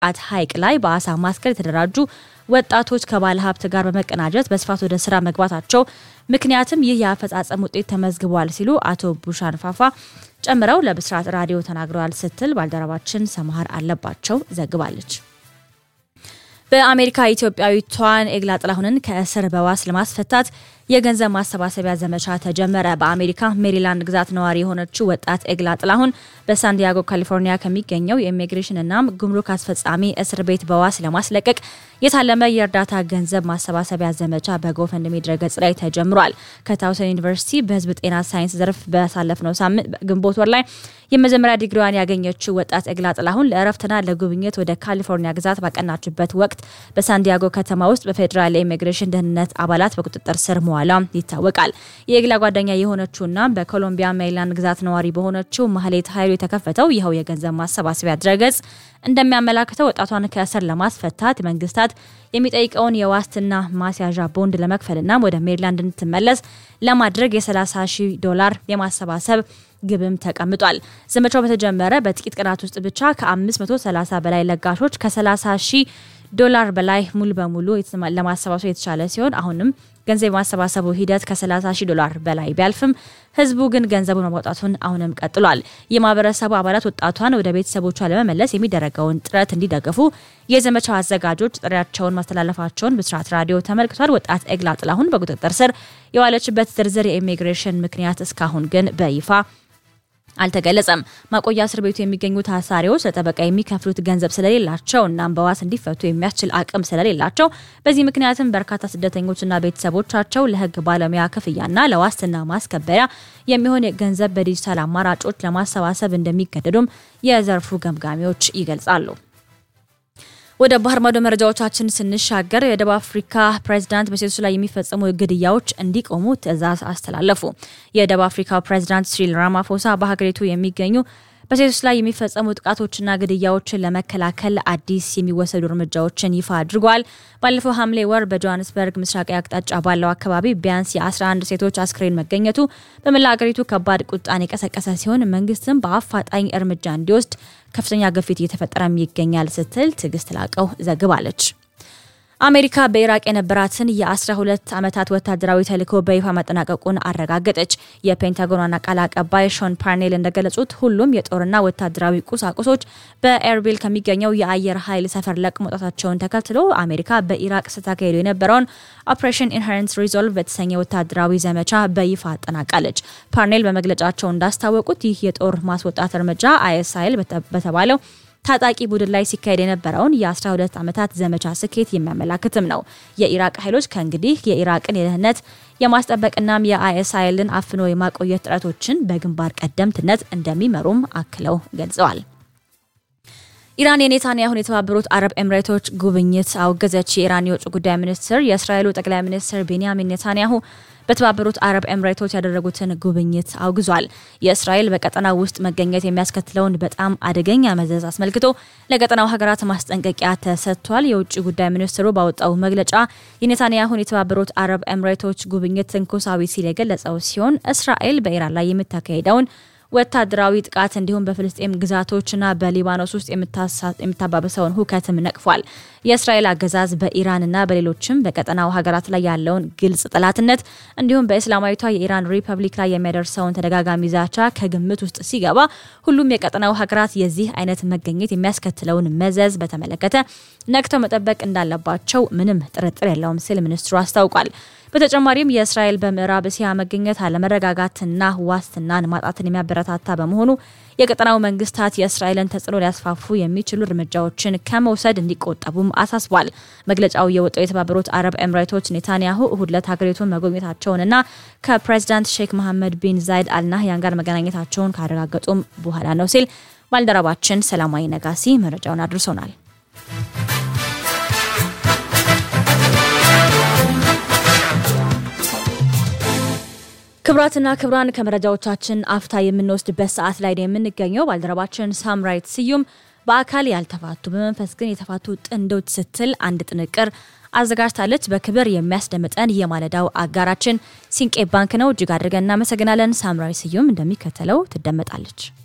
አት ሐይቅ ላይ በአሳ ማስገር የተደራጁ ወጣቶች ከባለ ሀብት ጋር በመቀናጀት በስፋት ወደ ስራ መግባታቸው ምክንያትም ይህ የአፈጻጸም ውጤት ተመዝግቧል ሲሉ አቶ ቡሻን ፋፋ ጨምረው ለብስራት ራዲዮ ተናግረዋል ስትል ባልደረባችን ሰምሃር አለባቸው ዘግባለች። በአሜሪካ ኢትዮጵያዊቷን ኤግላ ጥላሁንን ከእስር በዋስ ለማስፈታት የገንዘብ ማሰባሰቢያ ዘመቻ ተጀመረ። በአሜሪካ ሜሪላንድ ግዛት ነዋሪ የሆነችው ወጣት ኤግላ ጥላሁን በሳንዲያጎ ካሊፎርኒያ ከሚገኘው የኢሚግሬሽንና ጉምሩክ አስፈጻሚ እስር ቤት በዋስ ለማስለቀቅ የታለመ የእርዳታ ገንዘብ ማሰባሰቢያ ዘመቻ በጎፈንድሚ ድረገጽ ላይ ተጀምሯል። ከታውሰን ዩኒቨርሲቲ በሕዝብ ጤና ሳይንስ ዘርፍ በሳለፍነው ሳምንት ግንቦት ወር ላይ የመጀመሪያ ዲግሪዋን ያገኘችው ወጣት ኤግላ ጥላሁን ለእረፍትና ለጉብኝት ወደ ካሊፎርኒያ ግዛት ባቀናችበት ወቅት በሳንዲያጎ ከተማ ውስጥ በፌዴራል የኢሚግሬሽን ደህንነት አባላት በቁጥጥር ስር መዋል ይታወቃል። የኤግላ ጓደኛ የሆነችውና በኮሎምቢያ ሜሪላንድ ግዛት ነዋሪ በሆነችው ማህሌት ኃይሉ የተከፈተው ይኸው የገንዘብ ማሰባሰቢያ ድረገጽ እንደሚያመላክተው ወጣቷን ከእስር ለማስፈታት መንግስታት የሚጠይቀውን የዋስትና ማስያዣ ቦንድ ለመክፈልና ወደ ሜሪላንድ እንድትመለስ ለማድረግ የ30 ሺህ ዶላር የማሰባሰብ ግብም ተቀምጧል። ዘመቻው በተጀመረ በጥቂት ቀናት ውስጥ ብቻ ከ530 በላይ ለጋሾች ከ30 ሺህ ዶላር በላይ ሙሉ በሙሉ ለማሰባሰብ የተቻለ ሲሆን አሁንም ገንዘብ የማሰባሰቡ ሂደት ከ30 ሺህ ዶላር በላይ ቢያልፍም ህዝቡ ግን ገንዘቡን ማውጣቱን አሁንም ቀጥሏል። የማህበረሰቡ አባላት ወጣቷን ወደ ቤተሰቦቿ ለመመለስ የሚደረገውን ጥረት እንዲደግፉ የዘመቻው አዘጋጆች ጥሪያቸውን ማስተላለፋቸውን ብስራት ራዲዮ ተመልክቷል። ወጣት ኤግላ ጥላሁን በቁጥጥር ስር የዋለችበት ዝርዝር የኢሚግሬሽን ምክንያት እስካሁን ግን በይፋ አልተገለጸም። ማቆያ እስር ቤቱ የሚገኙ ታሳሪዎች ለጠበቃ የሚከፍሉት ገንዘብ ስለሌላቸው እናም በዋስ እንዲፈቱ የሚያስችል አቅም ስለሌላቸው በዚህ ምክንያትም በርካታ ስደተኞችና ቤተሰቦቻቸው ለህግ ባለሙያ ክፍያና ለዋስትና ማስከበሪያ የሚሆን ገንዘብ በዲጂታል አማራጮች ለማሰባሰብ እንደሚገደዱም የዘርፉ ገምጋሚዎች ይገልጻሉ። ወደ ባህር ማዶ መረጃዎቻችን ስንሻገር የደቡብ አፍሪካ ፕሬዚዳንት በሴቶች ላይ የሚፈጸሙ ግድያዎች እንዲቆሙ ትዕዛዝ አስተላለፉ። የደቡብ አፍሪካው ፕሬዚዳንት ሲሪል ራማፎሳ በሀገሪቱ የሚገኙ በሴቶች ላይ የሚፈጸሙ ጥቃቶችና ግድያዎችን ለመከላከል አዲስ የሚወሰዱ እርምጃዎችን ይፋ አድርጓል። ባለፈው ሐምሌ ወር በጆሃንስበርግ ምስራቃዊ አቅጣጫ ባለው አካባቢ ቢያንስ የ11 ሴቶች አስክሬን መገኘቱ በመላ ሀገሪቱ ከባድ ቁጣን የቀሰቀሰ ሲሆን መንግስትም በአፋጣኝ እርምጃ እንዲወስድ ከፍተኛ ግፊት እየተፈጠረም ይገኛል ስትል ትዕግስት ላቀው ዘግባለች። አሜሪካ በኢራቅ የነበራትን የ12 ዓመታት ወታደራዊ ተልዕኮ በይፋ መጠናቀቁን አረጋገጠች። የፔንታጎን ዋና ቃል አቀባይ ሾን ፓርኔል እንደገለጹት ሁሉም የጦርና ወታደራዊ ቁሳቁሶች በኤርቢል ከሚገኘው የአየር ኃይል ሰፈር ለቅ መውጣታቸውን ተከትሎ አሜሪካ በኢራቅ ስታካሄዱ የነበረውን ኦፕሬሽን ኢንሄረንት ሪዞልቭ የተሰኘ ወታደራዊ ዘመቻ በይፋ አጠናቃለች። ፓርኔል በመግለጫቸው እንዳስታወቁት ይህ የጦር ማስወጣት እርምጃ አይኤስ ኃይል በተባለው ታጣቂ ቡድን ላይ ሲካሄድ የነበረውን የ12 ዓመታት ዘመቻ ስኬት የሚያመላክትም ነው። የኢራቅ ኃይሎች ከእንግዲህ የኢራቅን የደህንነት የማስጠበቅናም የአይኤስ ኃይልን አፍኖ የማቆየት ጥረቶችን በግንባር ቀደምትነት እንደሚመሩም አክለው ገልጸዋል። ኢራን የኔታንያሁን የተባበሩት አረብ ኤምሬቶች ጉብኝት አውገዘች። የኢራን የውጭ ጉዳይ ሚኒስትር የእስራኤሉ ጠቅላይ ሚኒስትር ቤንያሚን ኔታንያሁ በተባበሩት አረብ ኤምሬቶች ያደረጉትን ጉብኝት አውግዟል። የእስራኤል በቀጠናው ውስጥ መገኘት የሚያስከትለውን በጣም አደገኛ መዘዝ አስመልክቶ ለቀጠናው ሀገራት ማስጠንቀቂያ ተሰጥቷል። የውጭ ጉዳይ ሚኒስትሩ ባወጣው መግለጫ የኔታንያሁን የተባበሩት አረብ ኤምሬቶች ጉብኝት ትንኮሳዊ ሲል የገለጸው ሲሆን እስራኤል በኢራን ላይ የምታካሄደውን ወታደራዊ ጥቃት እንዲሁም በፍልስጤም ግዛቶችና በሊባኖስ ውስጥ የምታባብሰውን ሁከትም ነቅፏል። የእስራኤል አገዛዝ በኢራንና በሌሎችም በቀጠናው ሀገራት ላይ ያለውን ግልጽ ጠላትነት እንዲሁም በእስላማዊቷ የኢራን ሪፐብሊክ ላይ የሚያደርሰውን ተደጋጋሚ ዛቻ ከግምት ውስጥ ሲገባ ሁሉም የቀጠናው ሀገራት የዚህ አይነት መገኘት የሚያስከትለውን መዘዝ በተመለከተ ነቅተው መጠበቅ እንዳለባቸው ምንም ጥርጥር የለውም ሲል ሚኒስትሩ አስታውቋል። በተጨማሪም የእስራኤል በምዕራብ እስያ መገኘት አለመረጋጋትና ዋስትናን ማጣትን የሚያበረታታ በመሆኑ የቀጠናው መንግስታት የእስራኤልን ተጽዕኖ ሊያስፋፉ የሚችሉ እርምጃዎችን ከመውሰድ እንዲቆጠቡም አሳስቧል። መግለጫው የወጣው የተባበሩት አረብ ኤምሬቶች ኔታንያሁ እሁድ ዕለት ሀገሪቱን መጎብኘታቸውንና ከፕሬዚዳንት ሼክ መሐመድ ቢን ዛይድ አልናህያን ጋር መገናኘታቸውን ካረጋገጡም በኋላ ነው ሲል ባልደረባችን ሰላማዊ ነጋሲ መረጃውን አድርሶናል። ክብራትና ክብራን ከመረጃዎቻችን አፍታ የምንወስድበት ሰዓት ላይ ነው የምንገኘው። ባልደረባችን ሳምራይት ስዩም በአካል ያልተፋቱ በመንፈስ ግን የተፋቱ ጥንዶች ስትል አንድ ጥንቅር አዘጋጅታለች። በክብር የሚያስደምጠን የማለዳው አጋራችን ሲንቄ ባንክ ነው። እጅግ አድርገን እናመሰግናለን። ሳምራዊ ስዩም እንደሚከተለው ትደመጣለች።